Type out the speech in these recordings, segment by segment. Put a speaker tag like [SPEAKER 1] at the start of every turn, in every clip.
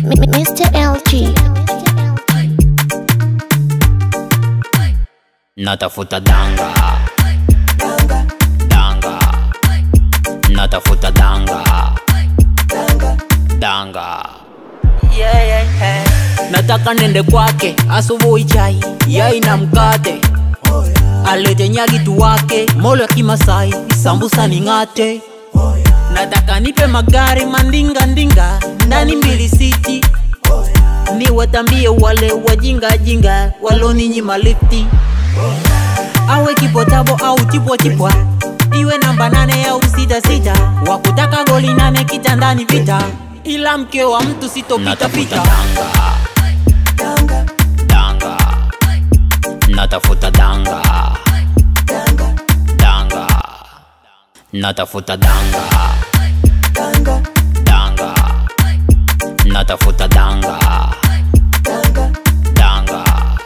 [SPEAKER 1] Mr. LG.
[SPEAKER 2] natafuta danga danga natafuta danga danga nataka nende kwake asubuhi chai yai na mkate alete nyagitu wake molo ya kimasai sambusa ning'ate nataka nipe magari mandinga ndinga ndani mbili siti ni watambie wale wajingajinga waloninyima lifti awe kipotabo au chipwa chipwa iwe namba nane au sita sita wakutaka goli nane kitandani vita ila mke wa mtu sitopita pita danga danga natafuta danga danga natafuta danga danga natafuta danga danga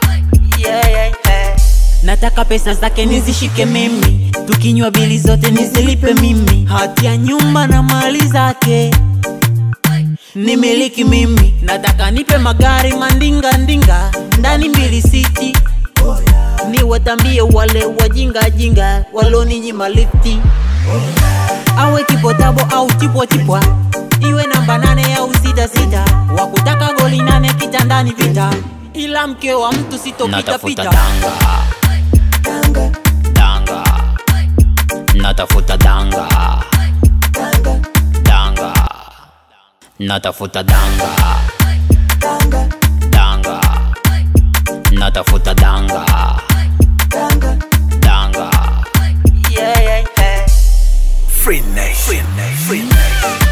[SPEAKER 2] nataka pesa zake nizishike mimi tukinywa bili zote nizilipe mimi hati ya nyumba na mali zake nimiliki mimi nataka nipe magari mandinga ndinga ndani mbili siti ni watambie wale wajingajinga waloninyima lifti awe kipotabo au chipwa chipwa iwe namba nane au sita sita wakutaka goli nane kitandani vita ila mke wa mtu sitopitapita danga danga natafuta danga danga natafuta danga danga natafuta danga danga
[SPEAKER 3] Free Nation. Free Nation. Free Nation.